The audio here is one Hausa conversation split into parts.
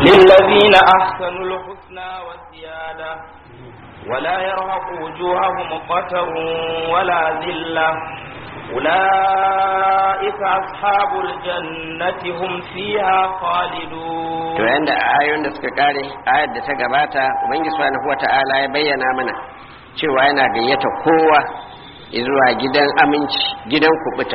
للذين أحسنوا الحسنى والزيادة ولا يرهق وجوههم قتر ولا ذلة أولئك أصحاب الجنة هم فيها خالدون to yanda ayoyin da suka kare ayar da ta gabata ubangiji subhanahu wata'ala ya bayyana mana cewa yana gayyata kowa zuwa gidan aminci gidan kubuta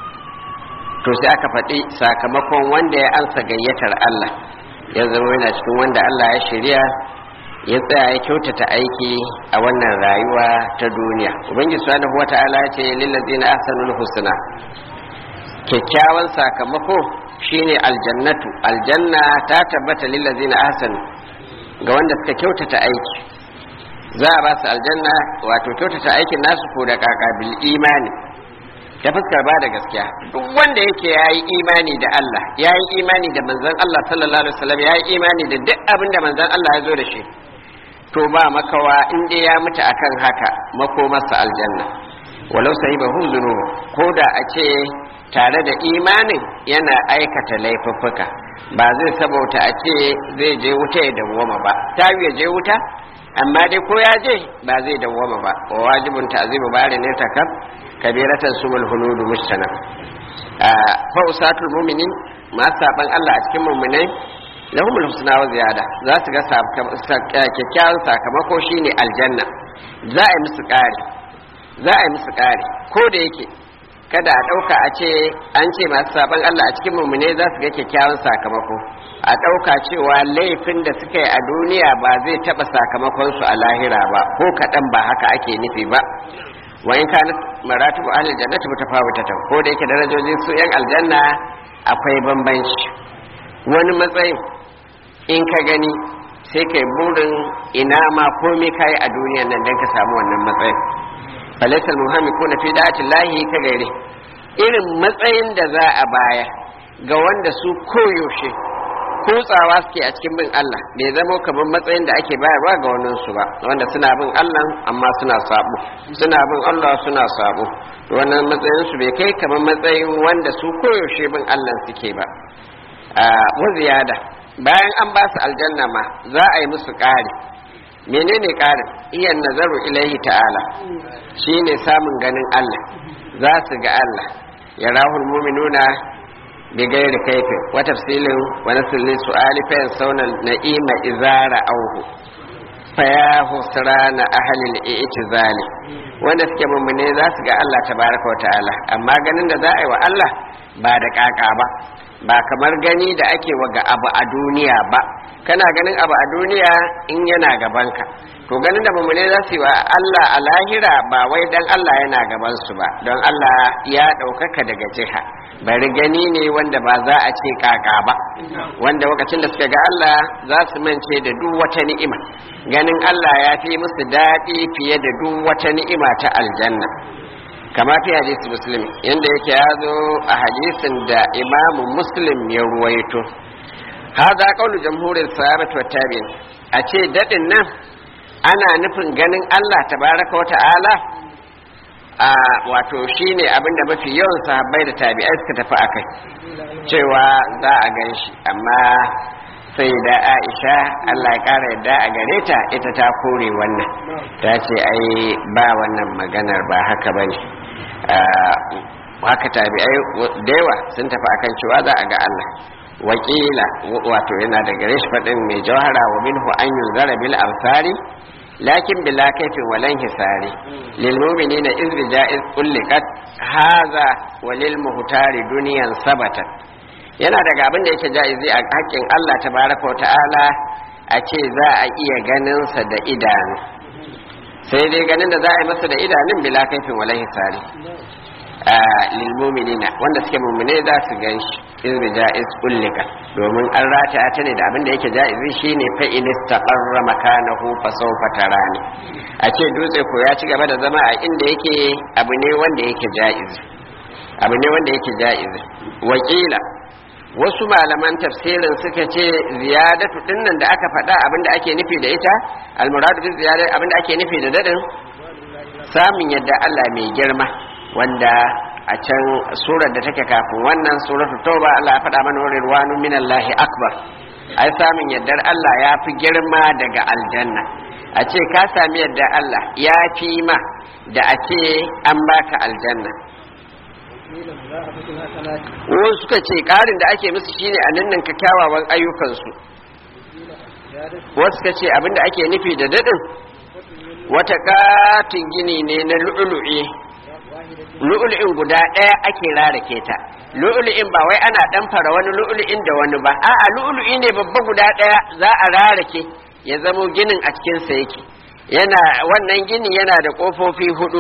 to sai aka faɗi sakamakon wanda ya ansa gayyatar Allah ya zama yana cikin wanda Allah ya shirya ya tsaya ya kyautata aiki a wannan rayuwa ta duniya ubangiji subhanahu wata'ala ya ce lillazina ahsanul husna kyakkyawan sakamako shine aljannatu aljanna ta tabbata lillazina ahsanu ga wanda suka kyautata aiki za a ba su aljanna wato kyautata aikin nasu ko da kaka bil imani ta fuskar ba da gaskiya duk wanda yake yayi imani da Allah yayi imani da manzon Allah sallallahu alaihi wasallam yayi imani da duk abin da manzon Allah ya zo da shi to ba makawa in dai ya mutu akan haka makomarsa aljanna walau sahibahum dhunub ko da a ce tare da imanin yana aikata laifuffuka ba zai sabauta a ce zai je wuta ya dawwama ba ta ya je wuta amma dai ko ya je ba zai dawwama ba wa wajibun ta'zibu bari ne takab kabiratan sumul hunudu mustana fa usatul mu'minin ma saban Allah a cikin mu'minai lahumul husna wa ziyada za su ga kyakkyawan sakamako shine aljanna za a yi musu ƙari za a yi musu ƙari ko da yake kada a ɗauka a ce an ce masu sabon Allah a cikin mummune za su ga kyakkyawan sakamako a ɗauka cewa laifin da suka yi a duniya ba zai taɓa sakamakonsu a lahira ba ko kaɗan ba haka ake nufi ba wa in kana maratibu ahli jannati mutafawitatan ko da yake darajojin su yan aljanna akwai bambanci wani matsayin in ka gani sai kai burin ina ma komai kai a duniyan nan dan ka samu wannan matsayin falaisal muhammi ko na fi da'atin lahi ka gaire irin matsayin da za a baya ga wanda su koyaushe kutsawa suke a cikin bin Allah bai zama kamar matsayin da ake bayarwa ga wannan su ba wanda suna bin Allah amma suna sabo suna bin Allah suna sabo wannan matsayin su bai kai kamar matsayin wanda su koyaushe bin Allah suke ba wa ziyada bayan an ba su aljanna ma za a yi musu ƙari menene ƙarin iya nazaru ilaihi ta'ala shine samun ganin Allah za su ga Allah ya rahul muminuna bi gairi kaifin wa tafsilin wa nasilin su'ali fa yansawna na'ima izara auhu fa ya husrana ahlil i'tizali wanda suke mummune za su ga Allah tabaraka wa ta'ala amma ganin da za a yi wa Allah ba da kaka ba ba kamar gani da ake wa ga abu a duniya ba kana ganin abu a duniya in yana gabanka to ganin da mummune za su yi wa Allah a lahira ba wai dan Allah yana gaban su ba don Allah ya ɗaukaka daga jiha bari gani ne wanda ba za a ce kaka ba wanda lokacin da suka ga Allah za su mance da duk wata ni'ima ganin Allah ya fi musu daɗi fiye da duk wata ni'ima ta aljanna kama fi hadisi muslim yanda yake ya zo a hadisin da imamu muslim ya ruwaito hada kaulu jamhurin sahabat wa tabi'in a ce dadin nan ana nufin ganin Allah tabaraka wa ta'ala a wato shine abinda mafi yawan sahabbai da tabi'ai suka tafi akai cewa za a gan shi amma sai da aisha Allah ya kara yadda a gare ta ita ta kore wannan ta ce ai ba wannan maganar ba haka bane haka tabi'ai da yawa sun tafi akan cewa za a ga Allah wakila wato yana da gare shi faɗin mai jawhara wa minhu an yunzara bil amsari lakin bila kaifin walan hisari lil mu'minina iz bijaiz ulliqat hadha wa lil muhtari duniyan sabatat yana daga abin da yake jaizi a hakkin Allah tabaraka ta'ala a ce za a iya ganin sa da idanu sai dai ganin da za a yi masa da idanun bila kaifin walan hisari lil mu'minina wanda suke mu'mine za su gan shi iz bijaiz ullika domin an rata ta ne da abin da yake jaizi shine fa in istaqarra makanahu fa sawfa tarani a ce dutse ko ya ci gaba da zama a inda yake abu ne wanda yake jaizi abu ne wanda yake jaizi wakila wasu malaman tafsirin suka ce ziyadatu dinnan da aka faɗa abin da ake nufi da ita almuradu bi ziyadatu abin da ake nufi da dadin samun yadda Allah mai girma wanda a can surar da take kafin wannan suratul tauba Allah ya faɗa mana rirwanu minallahi akbar ai samun yardar Allah ya fi girma daga aljanna a ce ka sami yardar Allah ya fi ma da a ce an baka aljanna wasu suka ce ƙarin da ake musu shine a nan ka kyawawan ayyukansu wasu suka ce abinda ake nufi da daɗin wata katin gini ne na lu'ulu'i lu'ulu'in guda ɗaya ake rarake ta lu'ulu'in ba wai ana ɗanfara wani lu'ulu'in da wani ba a'a lu'ulu'i ne babba guda ɗaya za a rarake ya zamo ginin a cikinsa yake yana wannan gini yana da ƙofofi hudu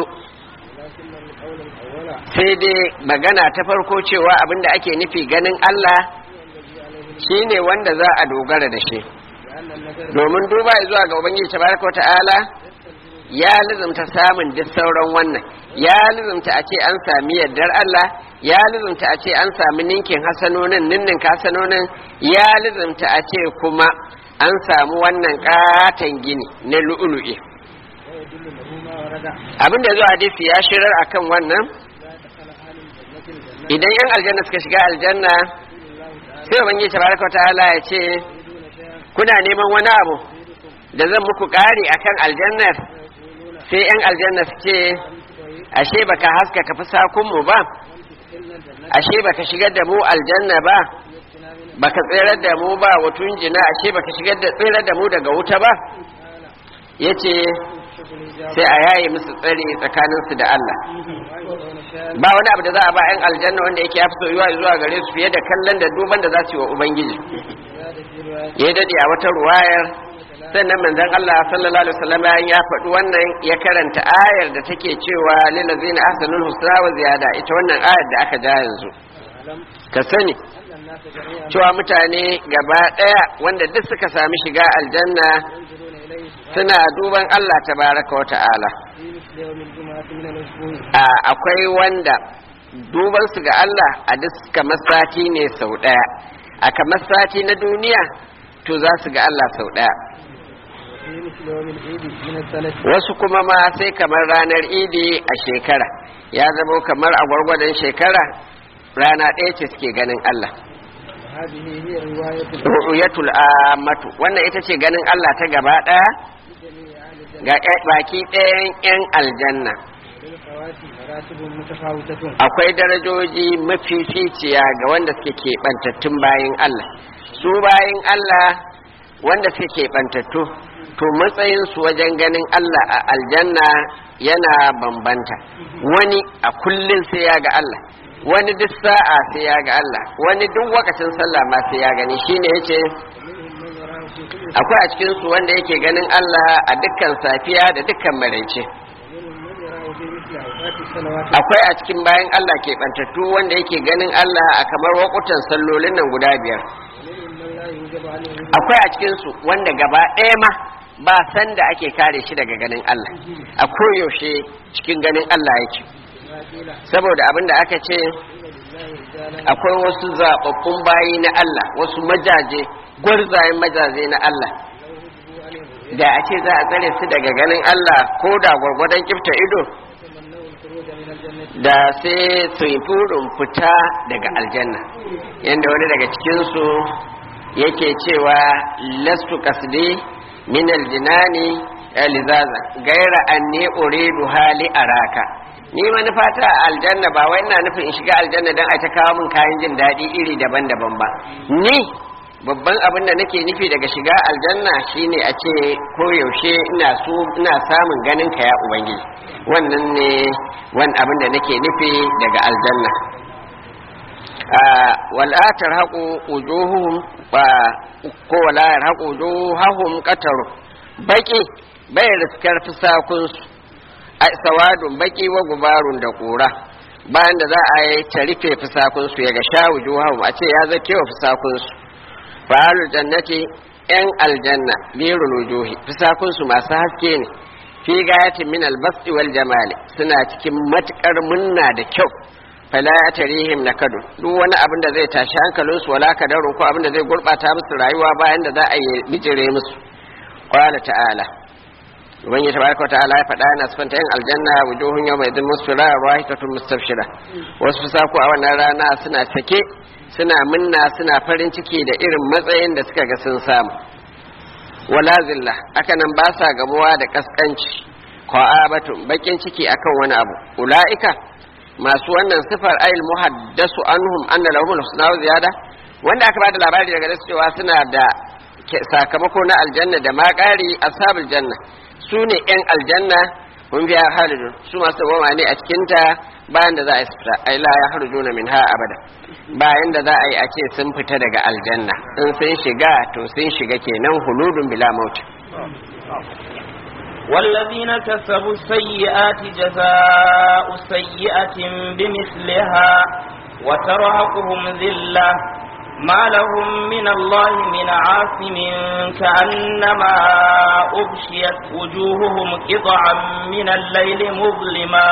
sai dai magana ta farko cewa abinda ake nufi ganin Allah shine wanda za a dogara da shi domin duba zuwa ga ubangiji tabaraka ta'ala ya lizumta samun duk sauran wannan ya lizumta a ce an sami yardar Allah ya lizumta a ce an sami ninkin hasanonin ninnin hasanonin ya lizumta a ce kuma an samu wannan katon gini na lu'ulu'i abin da zuwa hadisi ya shirar akan wannan idan yan aljanna suka shiga aljanna sai ubangiji tabaraka ta'ala ya ce kuna neman wani abu da zan muku ƙari akan aljannar sai yan aljanna su ce ashe baka haska ka fi sakunmu ba ashe baka shigar da mu aljanna ba baka tsirar da mu ba watun jina ashe baka shigar da tsirar da mu daga wuta ba yace sai a yaye musu tsari tsakaninsu da Allah ba wani abu da za a ba 'yan aljanna wanda yake ya fi soyuwa zuwa gare su fiye da kallon da duban da za su yi wa ubangiji ya dade a wata ruwayar sannan manzon Allah sallallahu alaihi wasallam ya faɗi wannan ya karanta ayar da take cewa lil ladzina ahsanul husna wa ziyada ita wannan ayar da aka ja yanzu ka sani cewa mutane gaba ɗaya wanda duk suka sami shiga aljanna suna duban Allah tabaraka wa ta'ala akwai wanda duban su ga Allah a duk kamar sati ne sau ɗaya a kamar sati na duniya to za su ga Allah sau ɗaya wasu kuma ma sai kamar ranar idi a shekara ya zama kamar a gwargwadon shekara rana ɗaya ce suke ganin Allah ru'yatul amatu wannan ita ce ganin Allah ta gaba ɗaya ga baki ɗayan 'yan aljanna akwai darajoji mafificiya ga wanda suke keɓantattun bayan Allah su bayan Allah wanda suke keɓantattu to matsayinsu wajen ganin Allah a aljanna yana bambanta wani a kullum sai ya ga Allah wani duk sa'a sai ya ga Allah wani duk wakacin sallah ma sai ya gani shine yace akwai a cikin su wanda yake ganin Allah a dukkan safiya da dukkan maraice akwai a cikin bayan Allah ke bantattu wanda yake ganin Allah a kamar wakutan sallolin nan guda biyar akwai a cikin su wanda gaba ɗaya ma ba san da ake kare shi daga ganin Allah a koyaushe cikin ganin Allah yake saboda abin da aka ce akwai wasu zaɓaɓɓun bayi na Allah wasu majaje gwarzayen majaje na Allah da a ce za a tsare su daga ganin Allah ko da gwargwadon kifta ido da sai su yi burin fita daga aljanna yadda wani daga cikinsu yake cewa lastu kasdi min aljinani lizaza gaira anni uridu hali araka ni manufata a aljanna ba wai ina nufin in shiga aljanna don a ta kawo min kayan jin daɗi iri daban-daban ba ni babban abin da nake nufi daga shiga aljanna shine a ce koyaushe ina so ina samun ganin ka ya ubangiji wannan ne wani abin da nake nufi daga aljanna wala tarhaqu wujuhuhum ko wala yarhaqu wujuhahum qataru baki bai riskar fusakunsu sawadun baki wa gubarun da kura bayan da za a yi ta rufe fusakunsu ya ga sha wujuhahum a ce ya zake wa fusakunsu fa'alul jannati yan aljanna birul wujuhi fusakunsu masu haske ne fi gayatin min albasti wal jamali suna cikin matukar munna da kyau fala ya tarihim na kadu duk wani abin da zai tashi hankalinsu wala kadarun ko abin da zai gurbata musu rayuwa bayan da za a yi bijire musu qala ta'ala ubangiji tabaraka wa ta'ala ya faɗa yana sifanta yin aljanna wujuhun yawma idin musfira rahitatun mustabshira wasu fusaku a wannan rana suna sake suna minna suna farin ciki da irin matsayin da suka ga sun samu wala zilla haka nan ba sa gamuwa da kaskanci qa'abatun bakin ciki akan wani abu ulaika masu wannan sifar ayil muhaddasu anhum anna lahumul husna wa ziyada wanda aka bada labari daga su cewa suna da sakamako na aljanna da ma ƙari ashabul janna su ne yan aljanna mun biya halidun su masu goma ne a cikinta bayan da za a fita ai la ya harjuna min ha abada bayan da za a yi a ce sun fita daga aljanna in sun shiga to sun shiga kenan huludun bila mauti والذين كسبوا السيئات جزاء سيئة بمثلها وترهقهم ذلة ما لهم من الله من عاصم كأنما أغشيت وجوههم قطعا من الليل مظلما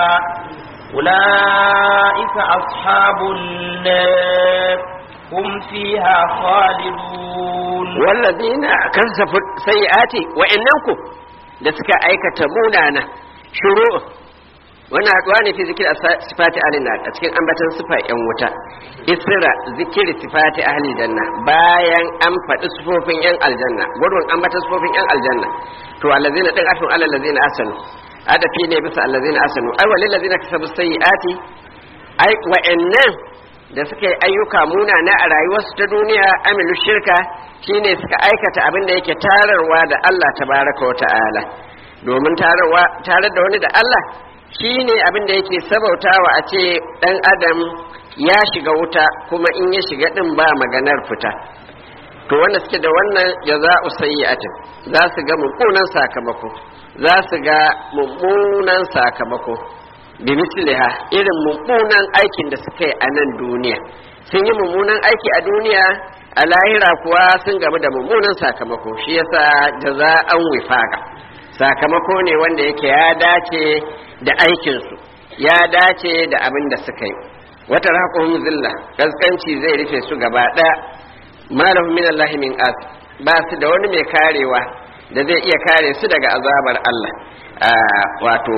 أولئك أصحاب النار هم فيها خالدون والذين كسبوا السيئات وإنكم da suka aikata munana shuru wannan haɗuwa ne fi zikir sifati ahlin a cikin ambatan sifa yan wuta isra zikir sifati ahli janna bayan an faɗi sifofin yan aljanna gudun ambatan sifofin yan aljanna to allazina din afin alal ladzina asanu adafi ne bisa allazina asanu ai walil ladzina kasabu sayyiati ai wa'annan da suka yi ayyuka munana a rayuwarsu ta duniya amilu shirka shine suka aikata abin da yake tararwa da Allah tabaraka wa ta'ala domin tararwa tarar da wani da Allah shine abin da yake sabautawa a ce dan adam ya shiga wuta kuma in ya shiga din ba maganar fita to wanda suke da wannan jaza'u sayyi'atin za su ga mummunan sakamako za su ga mummunan sakamako bi misliha irin mummunan aikin da suka yi a nan duniya sun yi mummunan aiki a duniya a lahira kuwa sun gamu da mummunan sakamako shi yasa jaza'an wifaqa sakamako ne wanda yake ya dace da aikinsu ya dace da abin da suka yi wata raƙon zilla gaskanci zai rufe su gaba ɗaya malahu min Allah min as ba su da wani mai karewa da zai iya kare su daga azabar Allah wato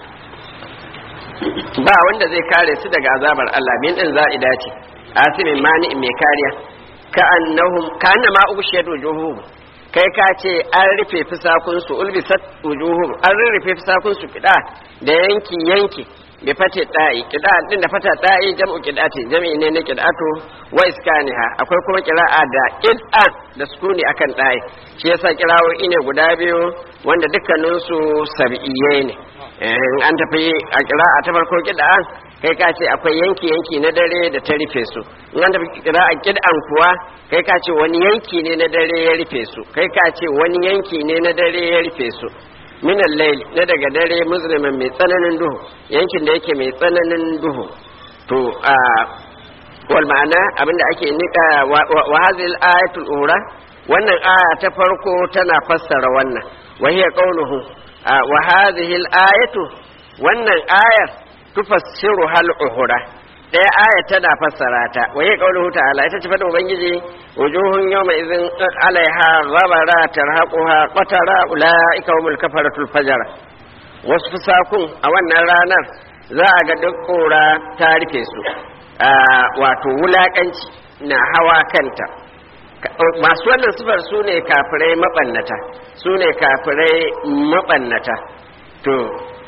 ba wanda zai kare su daga azabar Allah min din za'ida ce asimin mani mai kariya ka annahum kana ma ubshiyat wujuhum kai ka ce an rufe fisakun su ulbisat wujuhum an rufe fisakun su kida da yanki yanki bi fate da'i kida din da fata da'i jam'u kidati jam'i ne na kidatu wa iskaniha akwai kuma kira'a da id'a da sukuni akan da'i shi yasa kirawoyi ne guda biyu wanda dukkanin su sab'iyye ne an tafi a kira'a ta farko kida'an kai ka ce akwai yanki yanki na dare da ta rufe su in an tafi kira'a kid'an kuwa kai ka ce wani yanki ne na dare ya rufe su kai ka ce wani yanki ne na dare ya rufe su minan lail na daga dare muslimin mai tsananin duhu yankin da yake mai tsananin duhu to a wal ma'ana abinda ake nika wa hadhihi ayatul ura wannan aya ta farko tana fassara wannan wa hiya qawluhu wa hadhihi ayatu wannan ayar tufassiru hal uhura ɗaya aya tana fassara ta wa hiya qawluhu ta'ala ita ce fadin ubangiji wujuhun yawma idhin alaiha ghabara tarhaquha qatara ulaika humul kafaratul fajar wasu fusakun a wannan ranar za a ga duk kora ta rufe su wato wulakanci na hawa kanta masu wannan sifar su ne kafirai mabannata su ne kafirai mabannata to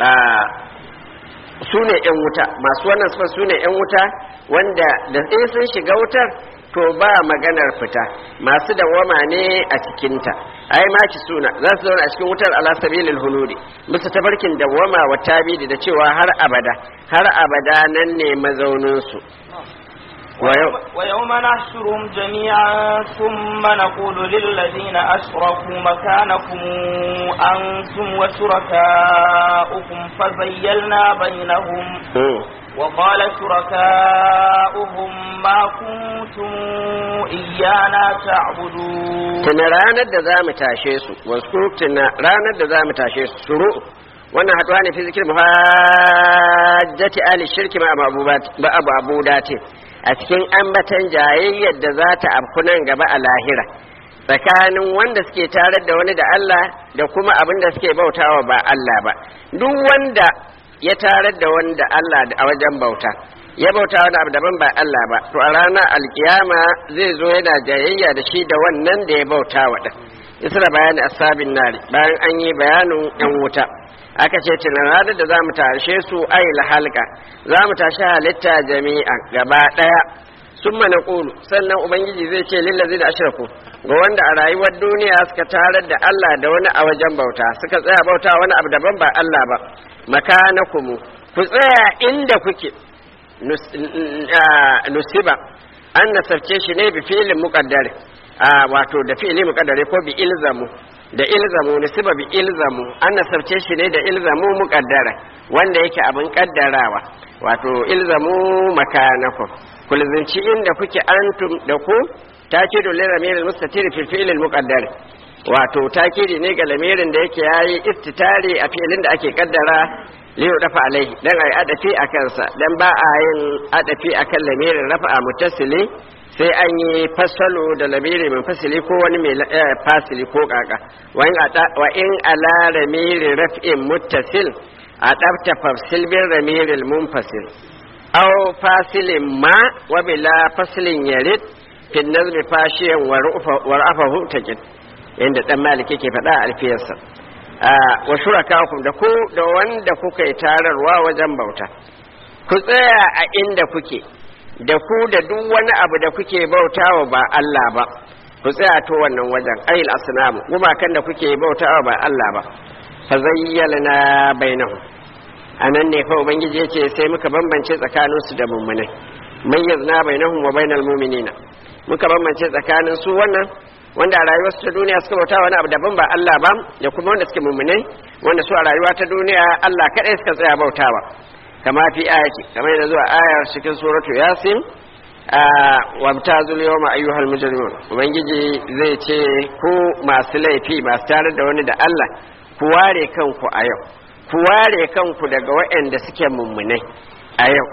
su ne 'yan wuta masu wannan sifar su ne 'yan wuta wanda da in sun shiga wutar to ba maganar fita masu dawama ne a cikinta ai maki suna za su zauna a cikin wutar ala sabilil huludi musu tabarkin dawama wa tabidi da cewa har abada har abada nan ne mazaunin su ويوم نحشرهم جميعا ثم نقول للذين أشركوا مكانكم أنتم وشركاؤكم فزيلنا بينهم وقال شركاؤهم ما كنتم إيانا تعبدون tana ranar da za mu tashe su wasu tana ranar da za mu tashe su shuru wannan haduwa ne fi zikir muhajjati ali shirki ma abu abu dati a cikin ambatan jayayyar da za ta afku nan gaba a lahira tsakanin wanda suke tarar da wani da Allah da kuma abin da suke bautawa ba Allah ba duk wanda ya tarar da wanda Allah a wajen bauta ya bauta wani abu daban ba Allah ba to a ranar alkiyama zai zo yana jayayya da shi da wannan da ya bauta wa din isra bayani asabin nari bayan an yi bayanin yan wuta aka ce tunan ranar da za mu tashe su ayil halka za mu tashi halitta jami'a gaba daya sun mana ƙulu sannan ubangiji zai ce lillazi da ashiraku ga wanda a rayuwar duniya suka tarar da Allah da wani a wajen bauta suka tsaya bauta wani abu daban ba Allah ba makanakumu ku tsaya inda kuke nusiba an nasarce shi ne bi filin muƙaddare wato da fili muƙaddare ko bi ilzamu da ilzamu nusiba bi ilzamu an nasarce shi ne da ilzamu muƙaddara wanda yake abin ƙaddarawa wato ilzamu makanakum kulzinci inda kuke antum da ku takidu lil ramil mustatir fi fi'l al muqaddar wato takidi ne ga lamirin da yake yayi istitari a filin da ake kaddara li dafa alaihi dan ai adafi a kansa dan ba a yin adafi akan lamirin rafa'a mutasili sai an yi fasalo da lamiri min fasili ko wani mai fasili ko kaka wa in ala ramiri raf'in muttasil a ɗabta fafsil bin ramirin munfasil aw fasilin ma wa bila fasilin yarid fi nazmi fashiyan wa ra'afahu taqid inda dan maliki ke faɗa a alfiyarsa wa shurakakum da ku da wanda kuka yi tararwa wajen bauta ku tsaya a inda kuke da ku da duk wani abu da kuke bautawa ba Allah ba ku tsaya to wannan wajen ayil asnamu gumakan da kuke bautawa ba Allah ba fa zayyalna bainahum anan ne fa ubangiji yace sai muka bambance tsakanin su da mummunai mayyazna bainahum wa bainal mu'minina muka bambance tsakanin su wannan wanda a rayuwar su ta duniya suka bauta wani abu daban ba Allah ba da kuma wanda suke mummunai wanda su a rayuwa ta duniya Allah kadai suka tsaya bautawa kama fi ayati kamar yana zuwa ayar cikin suratu yasin wabtazul yawma ayyuhal mujrimun ubangiji zai ce ku masu laifi masu tare da wani da Allah ku ware kanku a yau ku ware kanku daga waɗanda suke mummunai a yau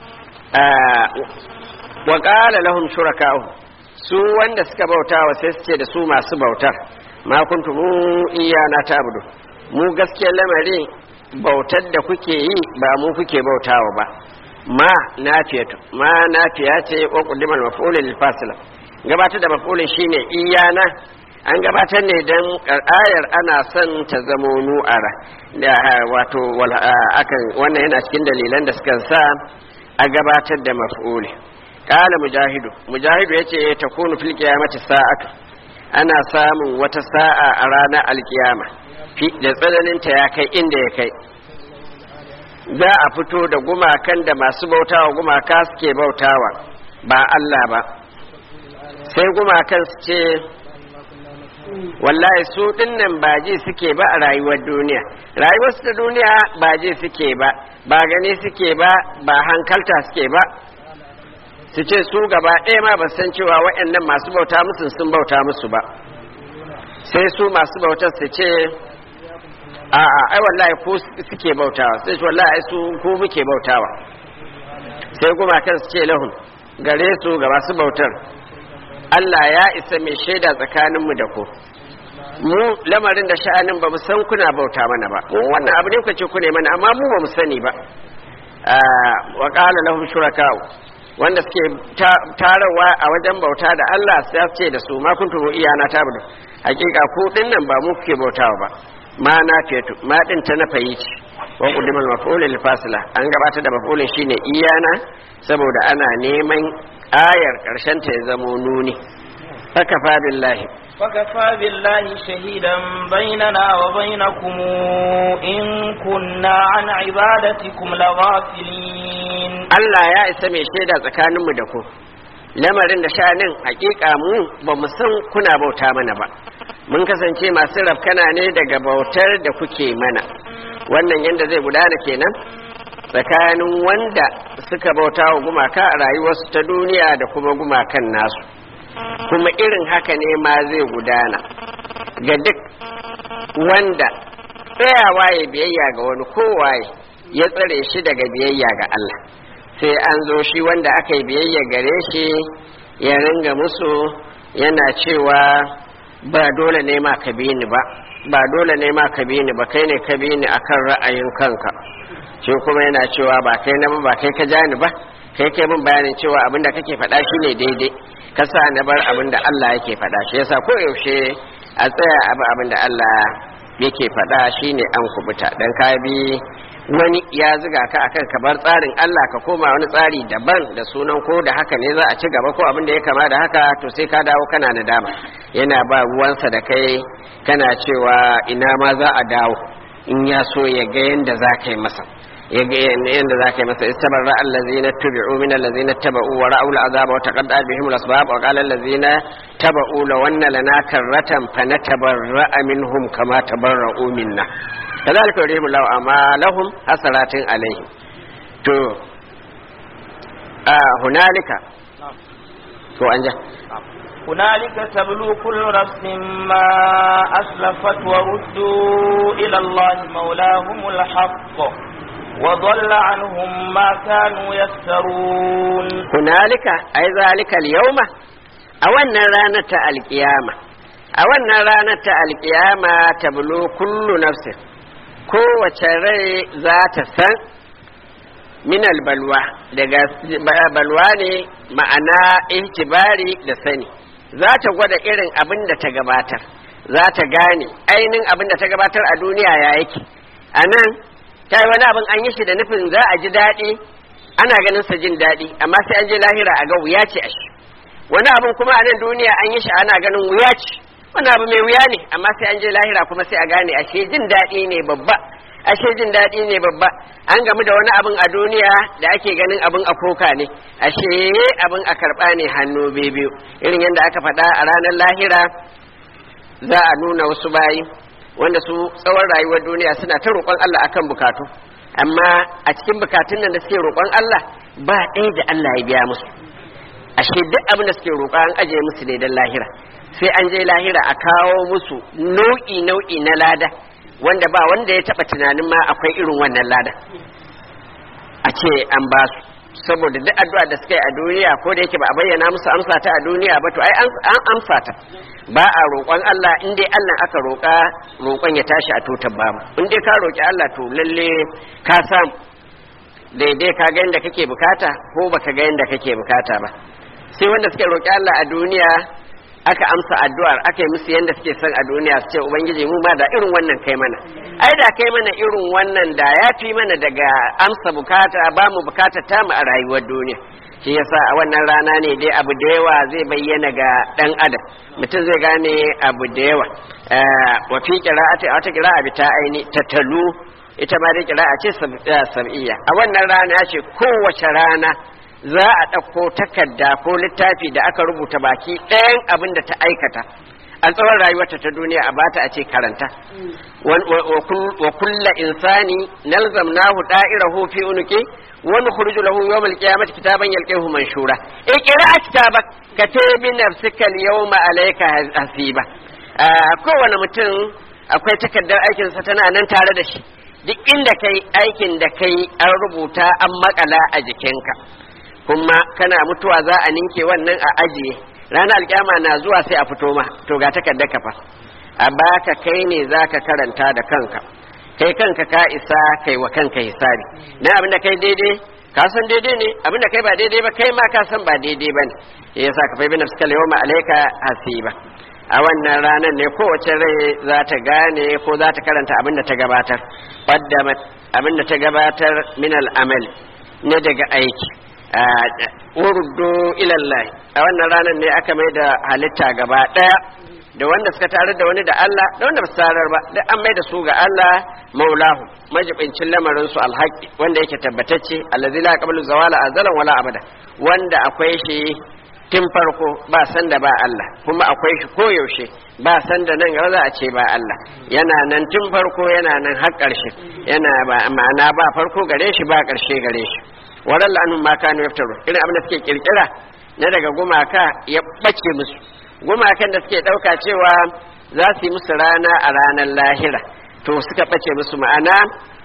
wa qala lahum shuraka'u su wanda suka bauta wa sai su ce da su masu bautar ma kuntum iyana ta'budu mu gaskiyar lamari bautar da kuke yi ba mu kuke bautawa ba ma nafiyatu ma nafiya ce wa quddimal maf'ul lil fasila gabatar da maf'ulin shine iyana an gabatar ne dan ayar ana son ta zamo nu'ara da wato akan wannan yana cikin dalilan da suka sa a gabatar da maf'uli qala mujahidu mujahidu yace takunu fil qiyamati sa'atu ana samun wata sa'a a ranar alkiyama da tsananinta ya kai inda ya kai za a fito da gumakan da masu bautawa gumaka suke bautawa ba Allah ba sai gumakan su ce wallahi su dinnan ba ji suke ba a rayuwar duniya rayuwar su ta duniya ba ji suke ba ba gani suke ba ba hankalta suke ba su ce su gaba ɗaya ma ba san cewa waɗannan masu bauta musu sun bauta musu ba sai su masu bautar su ce a'a ai wallahi ko suke bautawa sai su wallahi su ko muke bautawa sai kuma kan su ce lahun gare su ga masu bautar Allah ya isa mai shaida tsakanin mu da ku mu lamarin da sha'anin ba mu san kuna bauta mana ba mu wannan abu ne ku ce ku ne mana amma mu ba mu sani ba wa qala lahum shuraka'u wanda suke tarawa a wajen bauta da Allah sai ce da su ma kuntum iyana tabudu hakika ku dinnan ba mu kuke bautawa ba ma na fetu ma din ta na fayi ce wa qudimul maf'ul lil fasila an gabata da maf'ulin shine iyana saboda ana neman ayar karshen ta ya zamo nuni fakafa billahi فكفى بالله شهيدا بيننا وبينكم إن كنا عن عبادتكم لغافلين Allah ya isa mai shaida tsakaninmu da ku lamarin da sha'anin hakika mu ba mu san kuna bauta mana ba mun kasance masu rafkana ne daga bautar da kuke mana wannan yadda zai gudana kenan tsakanin wanda suka bauta wa gumaka a rayuwarsu ta duniya da kuma gumakan nasu kuma irin haka ne ma zai gudana ga duk wanda tsayawa ya biyayya ga wani kowaye ya tsare shi daga biyayya ga Allah sai an zo shi wanda aka yi biyayya gare shi ya ringa musu yana cewa ba dole ne ma ka bi ni ba ba dole ne ma ka bi ni ba kai ne ka bi ni akan ra'ayin kanka shi kuma yana cewa ba kai na ba ba kai ka ja ni ba kai kai min bayanin cewa abinda kake faɗa shine daidai ka sa na bar abinda Allah yake faɗa shi yasa ko yaushe a tsaya abu abinda Allah yake faɗa shine an kubuta dan ka bi wani ya ziga ka akan ka bar tsarin Allah ka koma wani tsari daban da sunan ko da haka ne za a ci gaba ko abin da ya kama da haka to sai ka dawo kana nadama yana ba ruwansa da kai kana cewa ina ma za a dawo in ya so ya ga yanda za ka yi masa ya ga yanda za ka yi masa istabarra allazina tubi'u min allazina taba'u wa ra'u al'azaba wa taqadda'at bihim al-asbab wa qala allazina taba'u law anna lana karratan fanatabarra'a minhum kama tabarra'u minna كذلك يريهم الله أعمالهم حسرات عليهم تو آه هنالك تو أنجا هنالك تبلو كل نفس ما أسلفت وردوا إلى الله مولاهم الحق وضل عنهم ما كانوا يفترون هنالك أي ذلك اليوم أولنا رانة القيامة أولنا رانة القيامة تبلو كل نفس kowace rai za ta san minal balwa daga balwa ne ma'ana ihtibari da sani za ta gwada irin abin da ta gabatar za ta gane ainihin abin da ta gabatar a duniya ya yake a nan ta yi wani abin an yi shi da nufin za a ji daɗi ana ganin sa jin daɗi amma sai an je lahira a ga wuya ce a shi wani abin kuma a nan duniya an yi shi ana ganin wuya ce wani abu mai wuya ne amma sai an je lahira kuma sai a gane ashe jin daɗi ne babba ashe jin daɗi ne babba an gamu da wani abin a duniya da ake ganin abin a koka ne ashe abin a karɓa ne hannu biyu irin yadda aka faɗa a ranar lahira za a nuna wasu bayi wanda su tsawon rayuwar duniya suna ta roƙon Allah akan bukatu amma a cikin bukatun nan da suke roƙon Allah ba ɗaya da Allah ya biya musu ashe duk abin da suke roƙa an ajiye musu ne don lahira sai an je lahira a kawo musu nau'i nau'i na lada wanda ba wanda ya taba tunanin ma akwai irin wannan lada a ce an ba su saboda duk addu'a da suka yi a duniya ko da yake ba a bayyana musu amsa ta a duniya ba to ai an amsa ta ba a roƙon Allah in dai Allah aka roƙa roƙon ya tashi a tutar babu in dai ka roƙi Allah to lalle ka samu daidai ka ga yadda kake bukata ko baka ga yadda kake bukata ba sai wanda suke roƙi Allah a duniya aka amsa addu'ar aka yi musu yadda suke son a duniya su ce ubangiji mu ma da irin wannan kai mana ai da kai mana irin wannan da ya fi mana daga amsa bukata ba mu bukata ta mu a rayuwar duniya shi yasa a wannan rana ne dai abu da yawa zai bayyana ga dan adam mutum zai gane abu da yawa wa fi qira'ati a wata qira'a bi ta aini tatalu ita ma dai qira'a ce sab'iyya a wannan rana ce kowace rana za a ɗauko takarda ko littafi da aka rubuta baki ɗayan abin da ta aikata a tsawon rayuwarta ta duniya a bata a ce karanta wa kulla insani nalzamnahu da'irahu fi unuki wa nukhruju lahu yawm al-qiyamati kitaban yalqahu manshura iqra kitabak katabi nafsika al-yawma alayka hasiba kowane mutum akwai takardar aikinsa tana nan tare da shi duk inda kai aikin da kai an rubuta an makala a jikinka kuma kana mutuwa za a ninke wannan a ajiye ranar alkyama na zuwa sai a fito ma to ga takardar ka fa a baka kai ne zaka karanta da kanka kai kanka ka isa kai wa kanka hisabi na abinda kai daidai ka san daidai ne abinda kai ba daidai ba kai ma ka san ba daidai ba ne yasa ka fa bi nafsika yawma alayka hasiba a wannan ranar ne kowace rai za ta gane ko za ta karanta abinda ta gabatar qaddamat abinda ta gabatar min al-amal ne daga aiki uruddu ilallahi a wannan ranar ne aka mai da halitta gaba daya da wanda suka tarar da wani da Allah da wanda ba su tarar ba da an mai da su ga Allah maulahu majibincin lamarin su alhaqi wanda yake tabbatacce allazi la qablu zawala azalan wala abada wanda akwai shi tun farko ba san da ba Allah kuma akwai shi koyaushe ba san da nan gaba za a ce ba Allah yana nan tun farko yana nan har ƙarshe yana ba ma'ana ba farko gare shi ba ƙarshe gare shi waran la'anun ma kanu yaftaru irin abin da suke kirkira na daga gumaka ya bace musu gumakan da suke dauka cewa za su yi musu rana a ranar lahira to suka bace musu ma'ana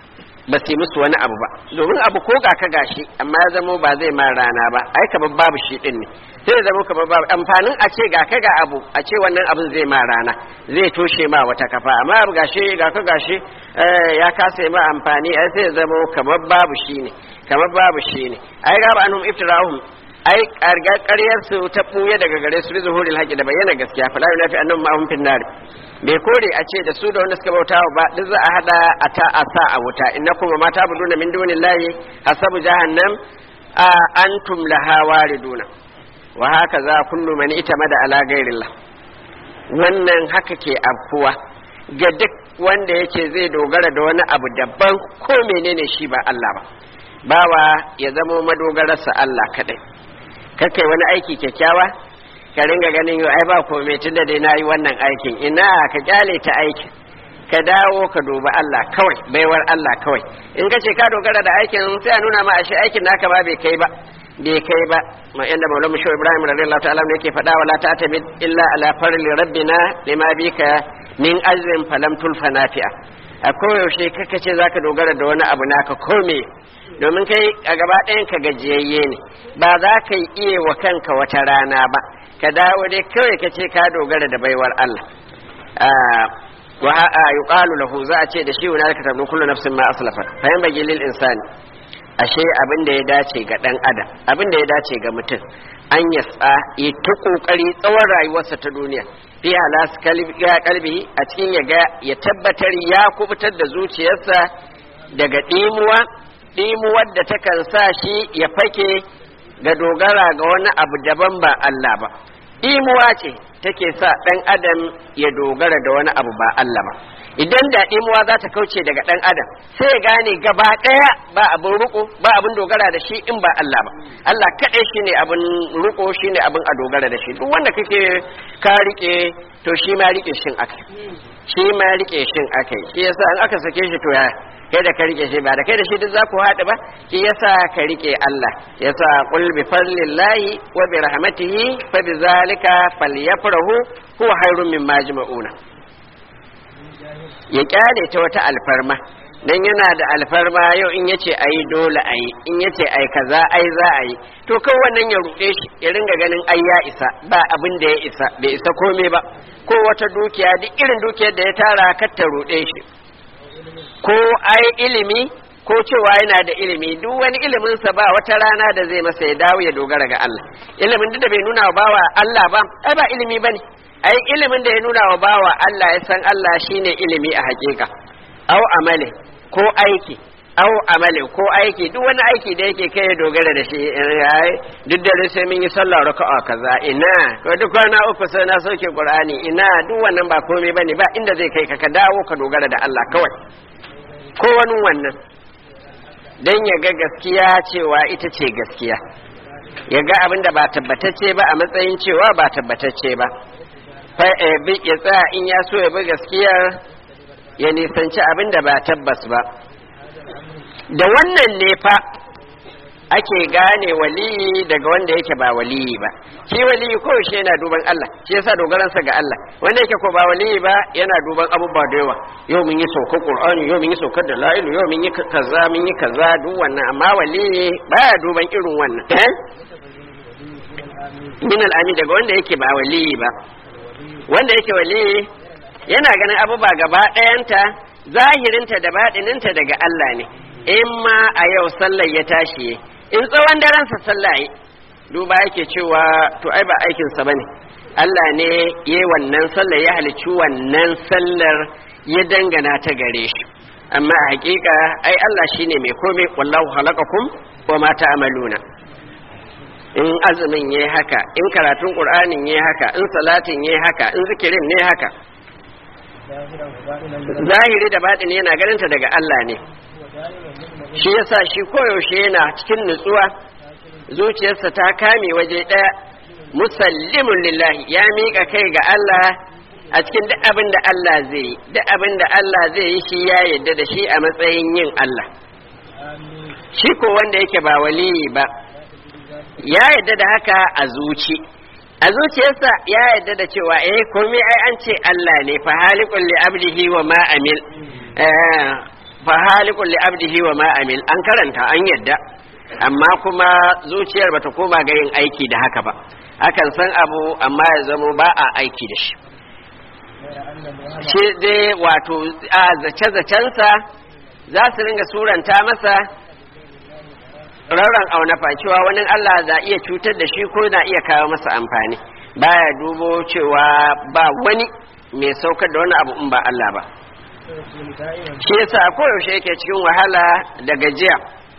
ba su yi musu wani abu ba domin abu ko ga ka gashi amma ya zamo ba zai ma rana ba ai kamar babu shi din ne sai ya zamo kamar babu amfanin a ce ga ka ga abu a ce wannan abin zai ma rana zai toshe ma wata kafa amma abu gashi ga ka gashi ya kasa ma amfani ai sai ya zamo kamar babu shi ne kamar babu shi ne ai gaba anhum iftirahum ai ƙaryar su ta ɓuya daga gare su bi zuhuril haƙi da bayyana gaskiya fa la yunafi annahum ma'hum fin nar bai kore a ce da su da wanda suka bauta ba duk za a hada a ta a sa a wuta innakum ma ta'buduna min dunillahi hasabu jahannam a antum laha wariduna wa haka za kullu man itamada ala ghairillah wannan haka ke afkuwa ga duk wanda yake zai dogara da wani abu daban ko menene shi ba Allah ba bawa ya zama madogararsa Allah kadai kakai wani aiki kyakkyawa ka ringa ganin yau ai ba komai tunda dai nayi wannan aikin ina ka kyale ta aikin ka dawo ka duba Allah kawai baiwar Allah kawai in ka ce ka dogara da aikin sai a nuna ma ashe aikin naka ba bai kai ba bai kai ba ma inda maulana musho ibrahim radiyallahu ta'ala ne yake faɗa wala ta tabi illa ala farli rabbina lima bika min azrin falam tulfa nafi'a a koyaushe kaka ce zaka dogara da wani abu naka kome domin kai a gaba ɗayan ka gajiyayye ne ba za ka yi iya wa kanka wata rana ba ka dawo dai kawai ka ce ka dogara da baiwar Allah wa yuqalu lahu za a ce da shi wani ka tabu kullu nafsin ma aslafa fa yan bagi lil insani ashe abin da ya dace ga dan adam abin da ya dace ga mutum an yasa yi ta kokari tsawon rayuwarsa ta duniya fi halas kalbi a cikin ya ga ya tabbatar ya kubutar da zuciyarsa daga dimuwa dimuwar da takan sa shi ya fake ga dogara ga wani abu daban ba Allah ba dimuwa ce take sa ɗan adam ya dogara da wani abu ba Allah ba idan da dimuwa za ta kauce daga ɗan adam sai ya gane gaba ɗaya ba abin ruko ba abin dogara da shi in ba Allah ba Allah kaɗai shine abin ruko shine abin a dogara da shi duk wanda kake ka rike to shi ma rike shin akai shi ma rike shin akai shi yasa in aka sake shi to ya kai da ka rike shi ba da kai da shi duk za ku haɗu ba shi yasa ka rike Allah yasa qul bi fadlillahi wa bi rahmatihi fa bi zalika falyafrahu huwa khairun mimma yajma'una ya kyale ta wata alfarma dan yana da alfarma yau in yace ayi dole ayi in yace ayi kaza ai za a yi to kan wannan ya ruɗe shi ya ringa ganin ai ya isa ba abin da ya isa bai isa komai ba ko wata dukiya duk irin dukiyar da ya tara kar ta ruɗe shi ko ai ilimi ko cewa yana da ilimi duk wani iliminsa ba wata rana da zai masa ya dawo ya dogara ga Allah ilimin duk da bai nuna wa bawa Allah ba ai ba ilimi bane ai ilimin da ya nuna wa bawa Allah ya san Allah shine ilimi a hakika au amale ko aiki au amale ko aiki duk wani aiki da yake kai ya dogara da shi duk da sai mun yi sallah raka'a kaza ina ko duk kwana uku sai na sauke qur'ani ina duk wannan ba komai bane ba inda zai kai ka ka dawo ka dogara da Allah kawai ko wani wannan dan ya ga gaskiya cewa ita ce gaskiya ya ga abin da ba tabbatacce ba a matsayin cewa ba tabbatacce ba fa ya tsaya in ya so ya bi gaskiyar ya nisanci abin da ba tabbas ba da wannan ne fa ake gane waliyi daga wanda yake ba waliyi ba shi waliyi ko shi yana duban Allah shi yasa dogaransa ga Allah wanda yake ko ba waliyi ba yana duban abubuwa da yawa yau mun yi saukar Qur'ani yau mun yi saukar da la'ilu yau mun yi kaza mun yi kaza duk wannan amma waliyi baya duban irin wannan eh min al'ami daga wanda yake ba waliyi ba wanda yake waliyi yana ganin abubuwa gaba ɗayanta zahirinta da baɗininta daga Allah ne in ma a yau sallar ya tashi in tsawon daransa sallah yi duba yake cewa to ai ba aikinsa ba ne Allah ne ya wannan sallar ya halicci wannan sallar ya dangana ta gare shi amma a hakika ai Allah shine mai komai wallahu halakakum wa ma ta'maluna in azumin yayi haka in karatun qur'anin yayi haka in salatin yayi haka in zikirin ne haka zahiri da baɗini yana ganinta daga Allah ne shi yasa shi koyaushe yana cikin nutsuwa zuciyarsa ta kame waje ɗaya musallimun lillahi ya miƙa kai ga Allah a cikin duk abin da Allah zai yi duk abin da Allah zai yi shi ya yadda da shi a matsayin yin Allah shi ko wanda yake ba waliyi ba ya yadda da haka a zuci a zuciyarsa ya yadda da cewa eh komai ai an ce Allah ne fa halikul li abdihi wa ma amil fa halikul li abdihi wa ma amil an karanta an yadda amma kuma zuciyar bata koma ga yin aiki da haka ba akan san abu amma ya zamo ba a aiki da shi shi dai wato a zace-zacensa za su ringa suranta masa rauran aunafa cewa wani Allah za iya cutar da shi ko na iya kawo masa amfani baya dubo cewa ba wani mai saukar da wani abu in ba Allah ba shi yasa koyaushe yake cikin wahala da gajiya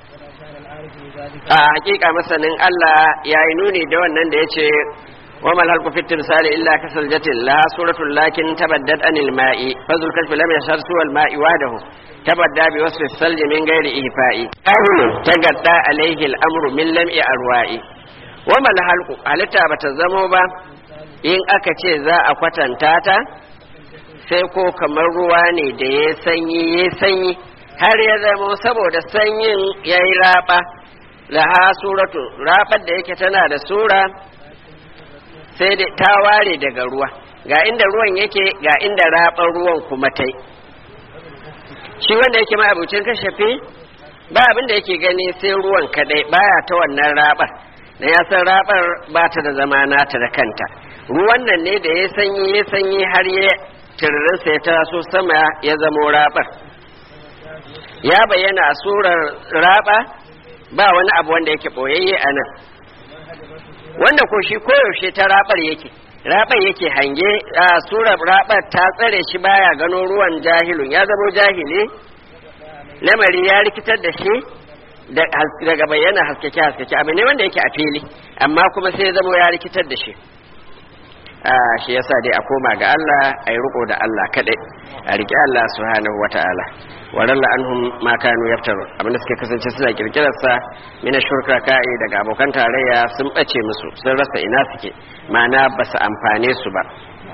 a hakika masanin Allah ya yi nuni da wannan da ya ce wa mal halku fit timsali illa kasal jatil la suratul lakin tabaddat anil ma'i fazul kashfi lam yashar suwal ma'i wadahu tabadda bi wasfi salji min ghairi ihfa'i ahlu tagadda alayhi al-amru min lam'i arwa'i wa mal halku halitta bata zamo ba in aka ce za a kwatanta ta sai ko kamar ruwa ne da ya sanyi ya sanyi har ya zama saboda sanyin ya yi raba laha suratu rabar da yake tana da sura sai da ta ware daga ruwa ga inda ruwan yake ga inda rabar ruwan kuma tai shi wanda yake ma'abucin kashafi ba abin da yake gani sai ruwan kadai baya ta wannan rabar da ya san rabar ba ta da zama nata da kanta ruwan nan ne da ya sanyi ya sanyi har ya tiririnsa ya taso sama ya zamo rabar ya bayyana a surar raba ba wani abu wanda yake boyayye a nan wanda ko shi koyaushe ta rabar yake rabar yake hange a surar rabar ta tsare shi baya gano ruwan jahilun ya zamo jahili lamari ya rikitar da shi daga bayyana haskake haskake abu ne wanda yake a fili amma kuma sai ya zamo ya rikitar da shi shi yasa dai a koma ga Allah a yi riko da Allah kadai a riƙe Allah subhanahu wata'ala waralla anhum ma kanu yaftaru abin da suke kasance suna kirkirar sa mina shurka ka'i daga abokan tarayya sun bace musu sun rasa ina suke ma'ana ba su amfane su ba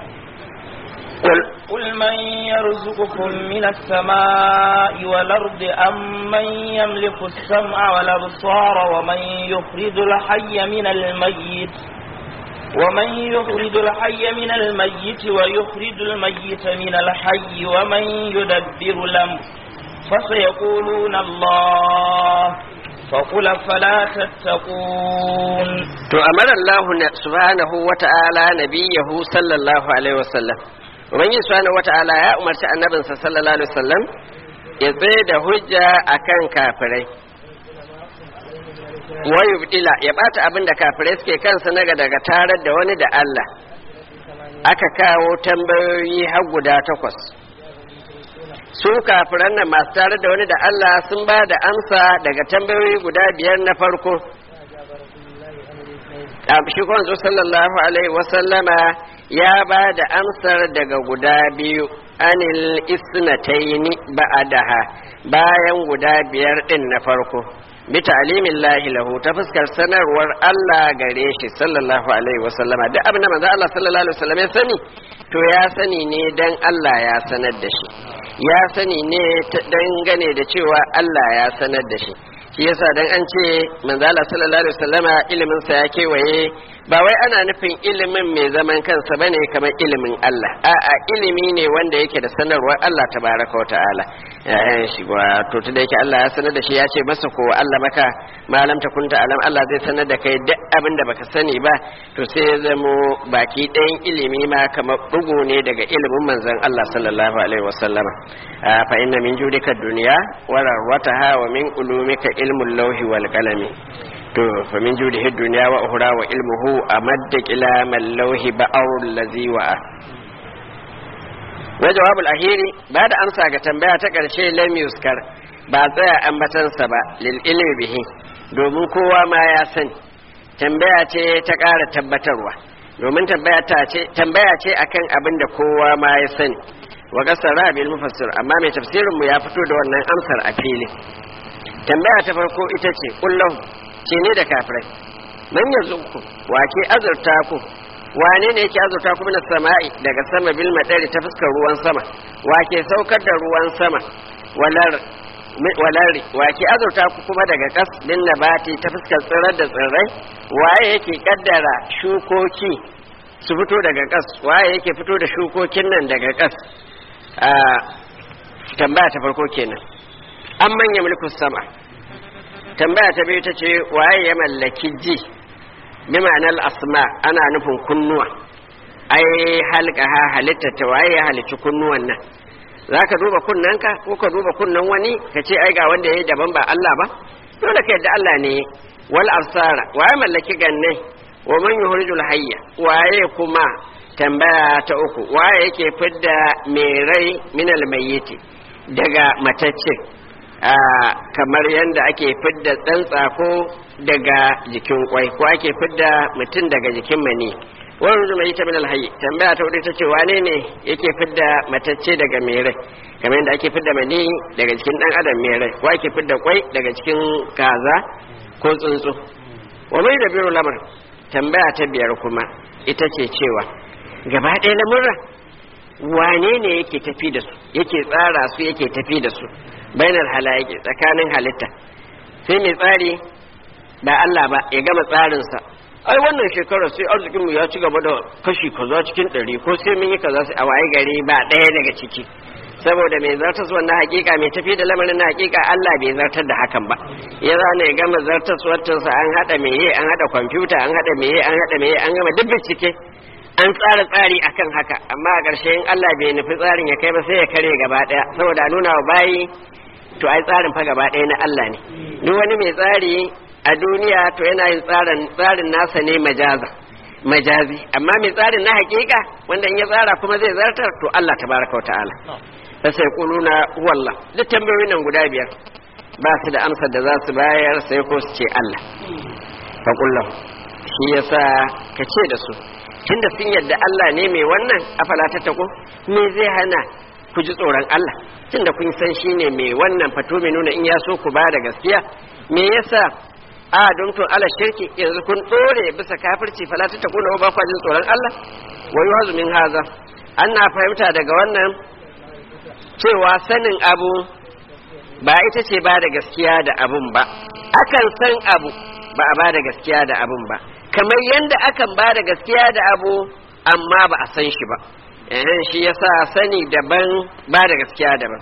قل من يرزقكم من السماء والأرض أم من يملك السمع والأبصار ومن يخرج الحي من الميت ومن يخرج الحي من الميت ويخرج الميت من الحي ومن يدبر الأمر فسيقولون الله فقل فلا تتقون to amara Allah subhanahu wata'ala nabiyahu sallallahu alaihi wasallam ubangiji subhanahu wata'ala ya umarci annabinsa sallallahu alaihi wasallam ya tsaye da hujja akan kafirai wayu bidila ya bata abin da kafirai suke kansa naga daga tarar da wani da Allah aka kawo tambayoyi har guda takwas su kafiran nan masu tarar da wani da Allah sun ba da amsa daga tambayoyi guda biyar na farko shi kwanzo sallallahu alaihi wasallama ya ba da amsar daga guda biyu anil isnataini ba'adaha bayan guda biyar din na farko bi ta'limin lahi lahu ta fuskar sanarwar Allah gare shi sallallahu alaihi wa sallama duk abin da manzo Allah sallallahu alaihi wa sallam ya sani to ya sani ne dan Allah ya sanar da shi ya sani ne dangane da cewa Allah ya sanar da shi shi yasa dan an ce manzo Allah sallallahu alaihi wa sallama ilimin sa ya kewaye ba wai ana nufin ilimin mai zaman kansa bane kamar ilimin Allah a'a ilimi ne wanda yake da sanarwar Allah tabaraka wa ta'ala ya shi to tunda yake Allah ya sanar da shi ya ce masa ko Allah maka malam ta kunta alam Allah zai sanar da kai duk abin da baka sani ba to sai ya zamo baki ɗayan ilimi ma kamar bugu ne daga ilimin manzon Allah sallallahu alaihi wasallama fa inna min judika dunya wa rawataha wa min ulumika ilmul lawhi wal qalami to fa min judihi dunya wa ukhra wa ilmuhu amadda qilamal lawhi ba'arul ladhi wa'a wa jawabul ahiri ba da amsa ga tambaya ta karshe lam yuskar ba tsaya ambatansa ba lil ilmi bihi domin kowa ma ya sani tambaya ce ta ƙara tabbatarwa domin tambaya ta ce tambaya ce akan abin da kowa ma ya sani wa kasara bil mufassir amma mai tafsirin mu ya fito da wannan amsar a fili tambaya ta farko ita ce kullahu ce ne da kafirai man yazuku wa ke azurta ku wane ne yake azurta ku min sama'i daga sama bil madari ta fuskar ruwan sama wa ke saukar da ruwan sama walar walari wa ke azurta ku kuma daga kas bin nabati ta fuskar tsirar da tsirrai waye yake kaddara shukoki su fito daga kas waye yake fito da shukokin nan daga kas a tambaya ta farko kenan an manya mulkin sama tambaya ta biyu ta ce waye ya mallaki ji bi ma'anar asma ana nufin kunnuwa ai halka ha halitta ta waye ya halicci kunnuwan nan za ka duba kunnanka ko ka duba kunnan wani ka ce ai ga wanda ya yi daban ba Allah ba dole ka yadda Allah ne wal absara waye mallaki ganne wa man yuhrijul hayya waye kuma tambaya ta uku waye yake fidda mai rai minal mayyiti daga matacce kamar yadda ake fidda ɗan tsako daga jikin kwai ko ake fidda mutum daga jikin mani wani zuma ita min alhayi tambaya ta wadda ta ce wane ne yake fidda matacce daga mai rai kamar yadda ake fidda mani daga jikin ɗan adam mai rai ko ake fidda kwai daga cikin kaza ko tsuntsu wa mai da biro lamar tambaya ta biyar kuma ita ce cewa gaba ɗaya lamurra wane ne yake tafi da su yake tsara su yake tafi da su bainar halayaki tsakanin halitta sai mai tsari ba Allah ba ya gama tsarinsa ai wannan shekarar sai arzikinmu ya ci gaba da kashi kaza cikin ɗari ko sai mun yi kaza sai a waye gari ba ɗaya daga ciki saboda mai zartas wannan hakika mai tafi da lamarin na hakika Allah bai zartar da hakan ba ya zana ya gama zartas sa an hada meye an hada kwamfuta an hada meye an hada meye an gama duk bincike an tsara tsari akan haka amma a ƙarshe in Allah bai nufi tsarin ya kai ba sai ya kare gaba ɗaya saboda a nuna wa bayi to ai tsarin fa gaba ɗaya na Allah ne duk wani mai tsari a duniya to yana yin tsarin tsarin nasa ne majaza majazi amma mai tsarin na hakika wanda in ya tsara kuma zai zartar to Allah tabaraka ta'ala fa sai kuluna wallah duk tambayoyin nan guda biyar ba su da amsar da za su bayar sai ko su ce Allah fa kullahu shi yasa ka ce da su tunda sun yadda Allah ne mai wannan afala ta tako me zai hana ku ji tsoron Allah tunda kun san shi ne mai wannan fato mai nuna in ya so ku ba da gaskiya me yasa a don to ala shirki yanzu kun dore bisa kafirci fala ta tako ba ku jin tsoron Allah wa yuhazu min haza ana fahimta daga wannan cewa sanin abu ba ita ce ba da gaskiya da abun ba akan san abu ba a ba da gaskiya da abun ba kamar yadda akan ba da gaskiya da abu amma ba a san shi ba ehem shi yasa sani daban ba da gaskiya daban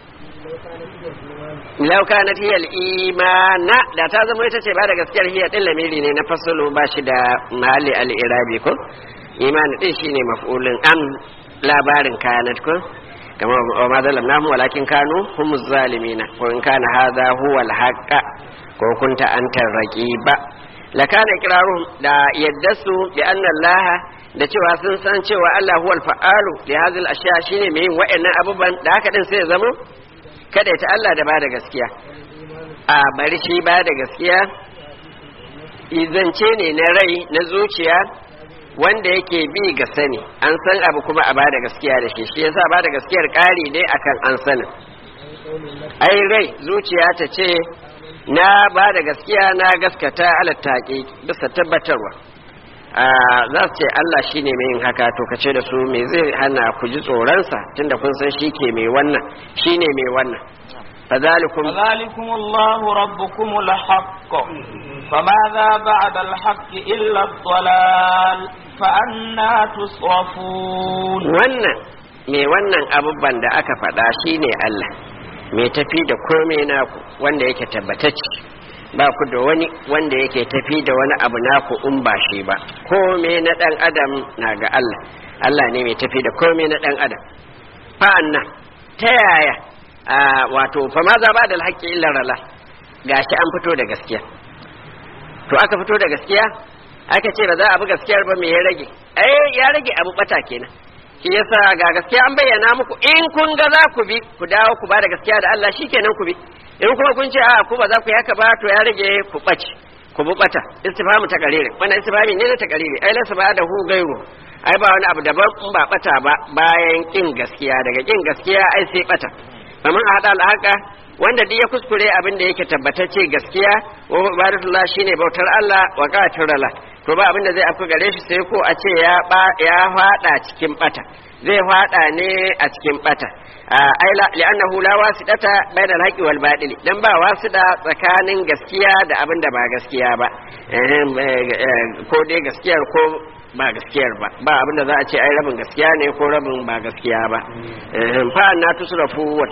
lau kanat hiya al-imana da ta zama ita ce ba da gaskiyar hiya din lamiri ne na fasalo ba shi da mahalli al-irabi ko imani din shine maf'ulun an labarin kanat ko kama wa ma zalamnahum walakin kanu humuz zalimina ko in kana hadha huwa al-haqqa ko kunta antar raqiba lakana iqraruhum da yaddasu bi anna Allah da cewa sun san cewa Allah huwal fa'alu li hadhihi al-ashya shine mai yin wa'annan abubuwan da haka din sai ya zama kada ta Allah da bada gaskiya a bari shi bada gaskiya izance ne na rai na zuciya wanda yake bi ga sani an san abu kuma a bada gaskiya da shi shi yasa bada gaskiyar ƙari ne akan an sanin ai rai zuciya ta ce na ba da gaskiya na gaskata alattaƙi bisa tabbatarwa za su ce Allah shi ne mai yin haka to kace da su me zai hana ku ji tsoronsa tunda kun san shi ke mai wannan shi ne mai wannan فذلكم فذلكم الله ربكم الحق فماذا بعد الحق إلا الضلال فأنا تصرفون wannan mai wannan abubuwan da aka faɗa shine Allah mai tafi da komai naku wanda yake tabbatacce ba ku da wani wanda yake tafi da wani abu naku in ba shi ba komai na ɗan adam na ga Allah Allah ne mai tafi da komai na ɗan adam fa'anna ta yaya wato fa ma za ba da alhaƙi illa rala gashi an fito da gaskiya to aka fito da gaskiya aka ce ba za a bi gaskiyar ba me ya rage ai ya rage abu bata kenan shi yasa ga gaskiya an bayyana muku in kun ga za ku bi ku dawo ku ba da gaskiya da Allah shikenan ku bi in kuma kun ce a ku ba za ku yi haka ba to ya rage ku bace ku bu bata istifhamu ta karire wannan istifhami ne na ta karire ai lasa ba da hu gairu ai ba wani abu daban in ba bata ba bayan kin gaskiya daga kin gaskiya ai sai bata faman a hada alhaka wanda duk ya kuskure abin da yake tabbatacce gaskiya wa ibadatullah shine bautar Allah wa qatirala to ba abin da zai afka gare shi sai ko a ce ya ya fada cikin bata zai fada ne a cikin bata ai la li'annahu la wasidata bayna al-haqqi wal batil dan ba wasida tsakanin gaskiya da abin da ba gaskiya ba ko dai gaskiyar ko ba gaskiyar ba ba abin da za a ce ai rabin gaskiya ne ko rabin ba gaskiya ba fa na tusrafu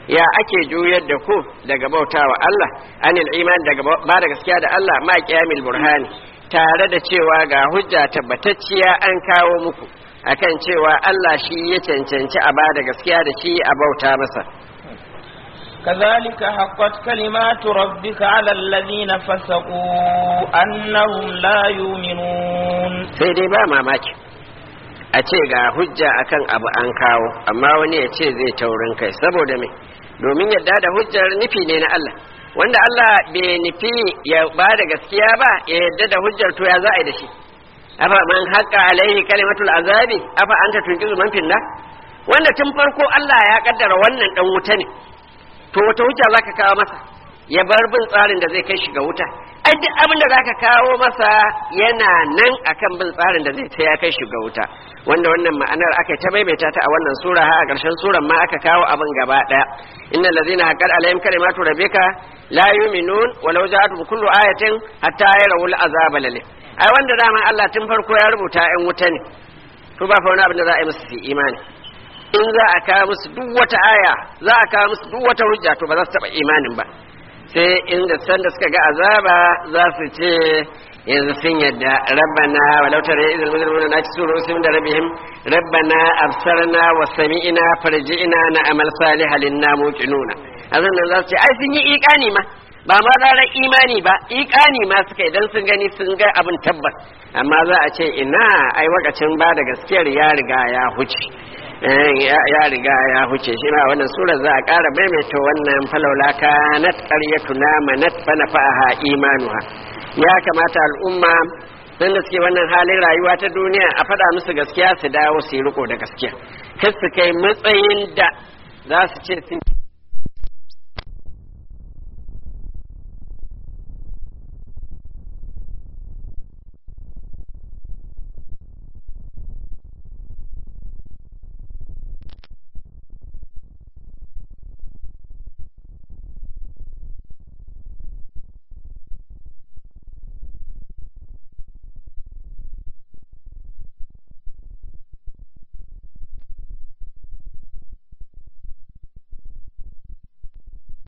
ya ake juyar da ku daga bautawa Allah anil iman daga ba da gaskiya da Allah ma qiyamil burhani tare da cewa ga hujja tabbatacciya an kawo muku akan cewa Allah shi ya cancanci a ba da gaskiya da shi a bauta masa كذلك حقت كلمات ربك على الذين فسقوا أنهم لا يؤمنون sai dai ba mamaki a ce ga hujja akan abu an kawo amma wani ya ce zai taurin kai saboda me domin yadda da hujjar nufi ne na Allah wanda Allah bai nufi ya ba da gaskiya ba ya yadda da hujjar to ya za a yi da shi afa man haqqa alaihi kalimatul azabi afa anta tunkizu man finna wanda tun farko Allah ya kaddara wannan dan wuta ne to wata hujja zaka kawo masa ya bar bin tsarin da zai kai shi ga wuta ai duk abin da zaka kawo masa yana nan akan bin tsarin da zai ya kai shi ga wuta wanda wannan ma'anar aka ta maimaita ta a wannan sura har a ƙarshen suran ma aka kawo abin gaba daya innal ladzina haqqat alaihim kalimatu rabbika la yu'minun walau ja'atuhum kullu ayatin hatta yarawul azaba lalim ai wanda dama Allah tun farko ya rubuta 'yan wuta ne to ba fa wani abin da za a yi musu su imani in za a kawo musu duk wata aya za a kawo musu duk wata hujja to ba za su taba imanin ba sai inda san da suka ga azaba za su ce yanzu sun yadda rabbana walau tara idil mujrimuna na cikin rusul da rabbihim rabbana absarna wa sami'na farji'na na amal salihan linna muqinuna azan nan za su ce ai sun yi iqani ma ba ma ranar imani ba iqani ma suka idan sun gani sun ga abin tabbas amma za a ce ina ai wakacin ba da gaskiyar ya riga ya huce ya riga ya huce shi ma wannan surar za a ƙara maimaita wannan falaula kanat qaryatuna manat fa nafa'aha imanuha ya kamata al'umma sun da suke wannan halin rayuwa ta duniya a faɗa musu gaskiya su dawo su yi riko da gaskiya kar su kai matsayin da za su ce sun